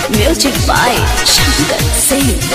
Music by Shankar Singh.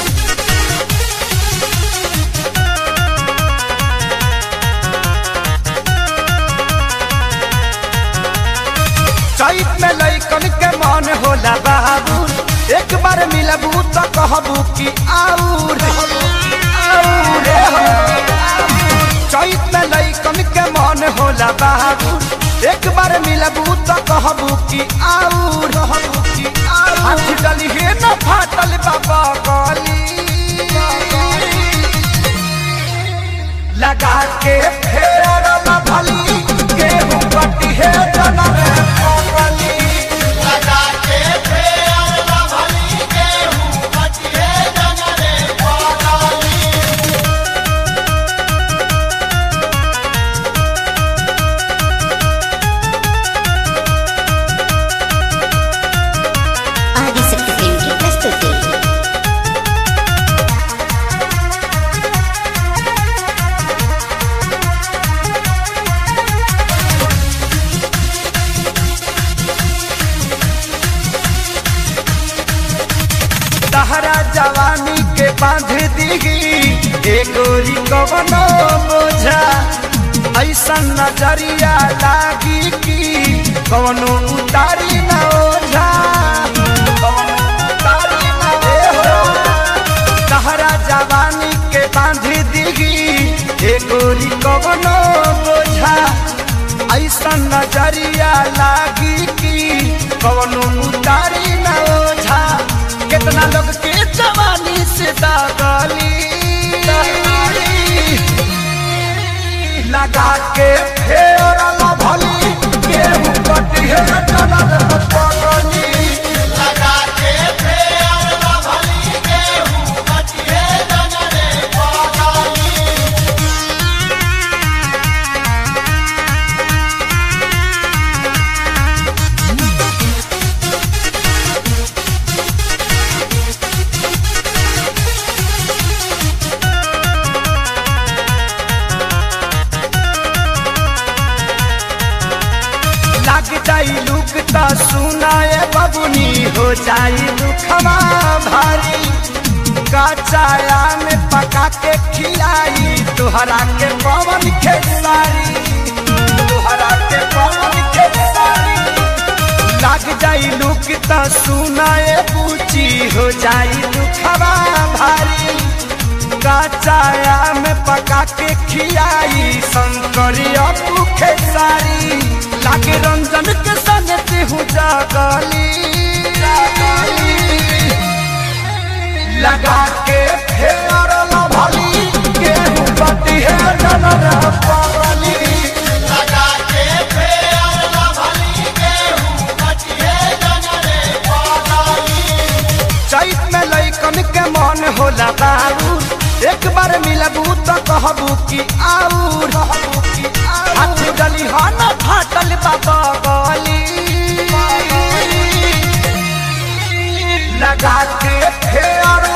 चैत में लैकन के मन होला बाबू एक बार मिलबू तो कहबू कि आऊर आऊर हो। चैत में लैकन के मन होला बाबू एक बार मिलबू तो कहबू कि आऊर कि आऊर हाथ डली हे न फाटल बाबा गली लगा के फेर न भली गेहूं कटी है जनम पगली लगा के फेर न भली गेहूं कटी है जनम पगली ఆదిశక్తి ఫిల్మ్ కి ప్రస్తుతి तहरा जवानी के बांध दीगी एगोरी कवनो बोझा ऐसा नजरिया लागी कि कवनो उतारी न ओझा कवनो उतारी न ओझा। तहरा जवानी के बांध दीगी एगोरी कवनो बोझा ऐसा नजरिया लागी कि कवनो उतारी न ओझा कितना लोग के जवानी से दागली लगा के फेर न भली गेहूं कटी है जनम पगली लगा के फेर न भली गेहूं कटी है जनम पगली लग जाई लुक त सुनाए बबुनी हो जाई दुखवा भारी कचाया में पका के खिलाई तुहरा के पवन खेसारी तुहरा के पवन खेसारी लग जाई लुक त सुनाए पूची हो जाई दुखवा भारी कचाया में पका के खियाई शंकरिया भूखे सारी लागे रंजन के संग हूँ जागली लगा के फेर न भली गेहूं पटी है जनर पगली लगा के फेर न भली गेहूं पटी है जनर पगली चैत में लैकन के मन होला बाबू एक बार मिलबू तो कहबू कि आऊर हाथ गली हो न फाटल बाबा गली लगा के फेर